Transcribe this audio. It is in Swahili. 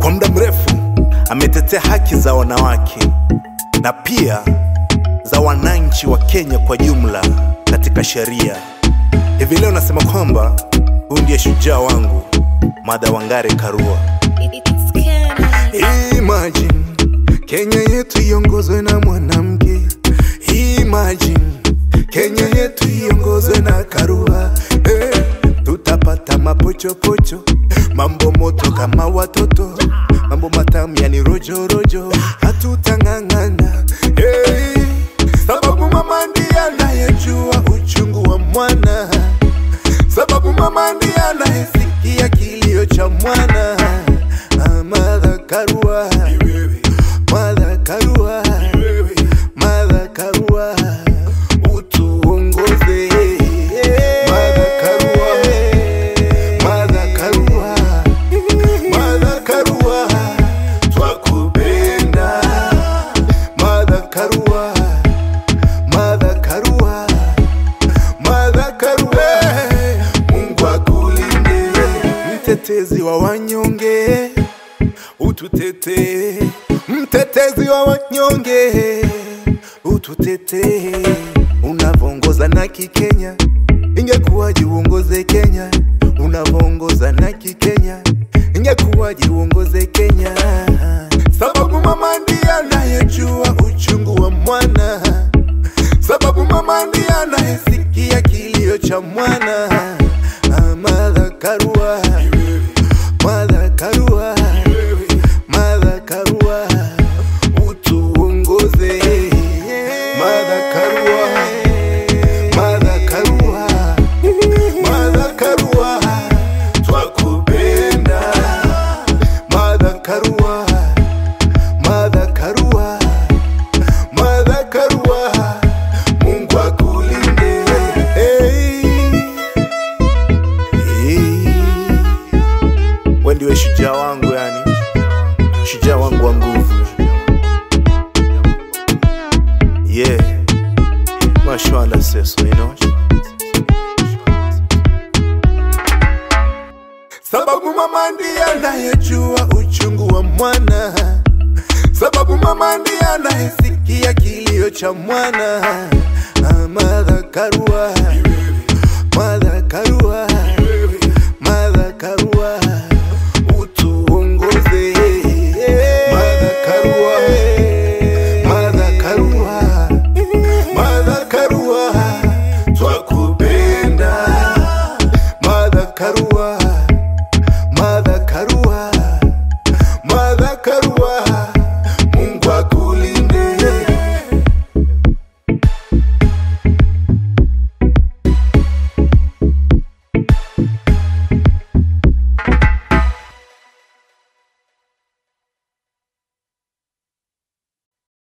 Kwa muda mrefu ametetea haki za wanawake na pia za wananchi wa Kenya kwa jumla katika sheria. Hivi leo nasema kwamba huyu ndiye shujaa wangu, Martha Wangare Karua. It's Kenny. Imagine Kenya yetu iongozwe na mwanamke. Imagine Kenya yetu iongozwe na Karua. Eh, tutapata mapochopocho, mambo moto kama watoto, mambo matamu yani rojo rojo, hatutang'ang'ana hey, sababu mama ndiye anayejua uchungu wa mwana, sababu mama ndiye anayesikia kilio cha mwana. Ah, Martha Karua, Martha Karua, Martha Karua, utuongoze. Martha Karua, Martha Karua, Martha Karua, twakupenda. Martha Karua, Martha Karua, Martha Karua, Mungu akulinde, mtetezi wa wanyonge, ututetee, mtetezi wa wanyonge, ututetee, unavongoza na kikenya, ingekuwaje uongoze Kenya, unavongoza na kikenya, ingekuwaje uongoze Kenya, sababu mama ndiye anayejua uchungu wa mwana sababu mama ndiye anayesikia kilio cha mwana. Ah, Martha Karua, Martha Karua, Martha Karua, utuongoze. Martha Karua, Martha Karua, Martha Karua, twakupenda. Martha Karua, Martha Karua, Martha Karua, Mungu akulinde. Hey. Hey. Wewe ndiwe shujaa wangu yani, shujaa wangu wa nguvu. Yeah, mashallah seso, you know. Sababu mama ndiye anayejua uchungu wa mwana, sababu mama ndiye anayesikia kilio cha mwana. Ah, Martha Karua, Martha Karua,